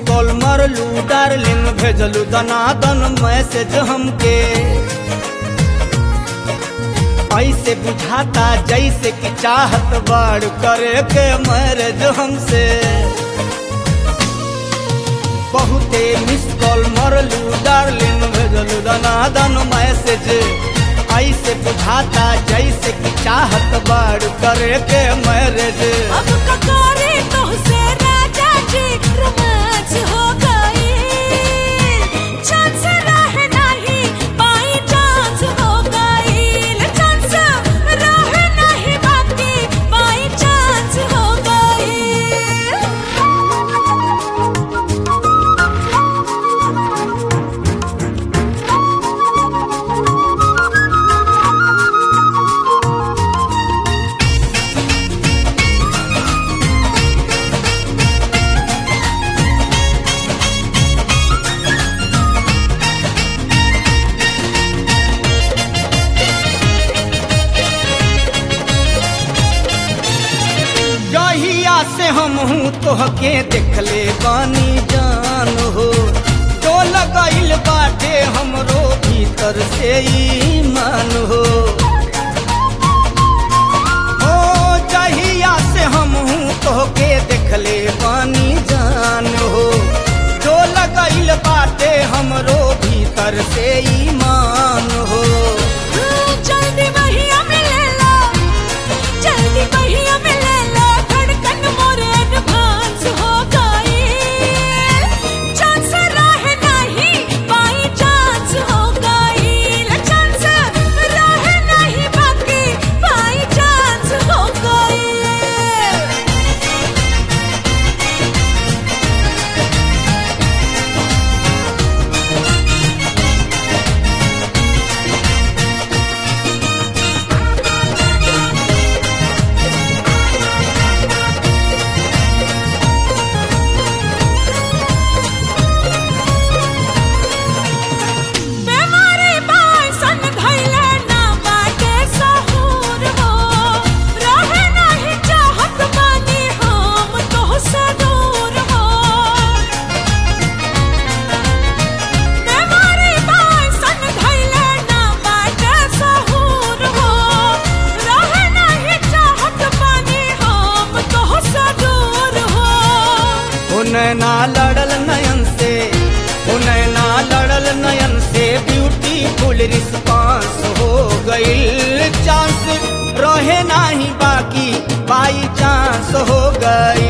call मरलू darling भेजलू दनादन मैसेज हमके ऐसे बुझाता जैसे कि चाहत बाड़ करे के मैरिज हमसे बहुते मिस कॉल मरलू डार्लिंग भेजलू दनादन मैसेज ऐसे बुझाता जैसे कि चाहत बाड़ करे के मैरिज अब ककारे तोहसे राजा जी रोमांस हो गई चांस रह नहीं बाई चांस हो गई चांस रह नहीं बाकी बाई चांस हो जहिया से हम हूँ तोहके देखले बानी जान हो तो लगैल बाटे हमरो भीतर से ईमान हो ओ जहिया से हम हूँ तोहके देखले बानी जान हो जो लगैल बाटे हमरो भीतर से ईमान हो जल्दी बहिया मिले ला जल्दी बहिया मिले ला धड़कन मोरे एडवांस हो गई चांस रह नहीं बाई चांस हो गई चांस रह नहीं बाकी बाई चांस हो गई बेमारी बायसन धैले ना बाटे सहूर हो रहे नहीं चाहत बानी हम तोहसे दूर हो बेमारी बायसन धैले ना बाटे सहूर हो रहे नहीं चाहत बानी हम तोहसे दूर हो ओ नैना लड़ल नयन से ओ नैना लड़ल नयन से ब्यूटीफुल रिस्पांस हो गईल चांस रहे नाही बाकी बाई चांस हो गई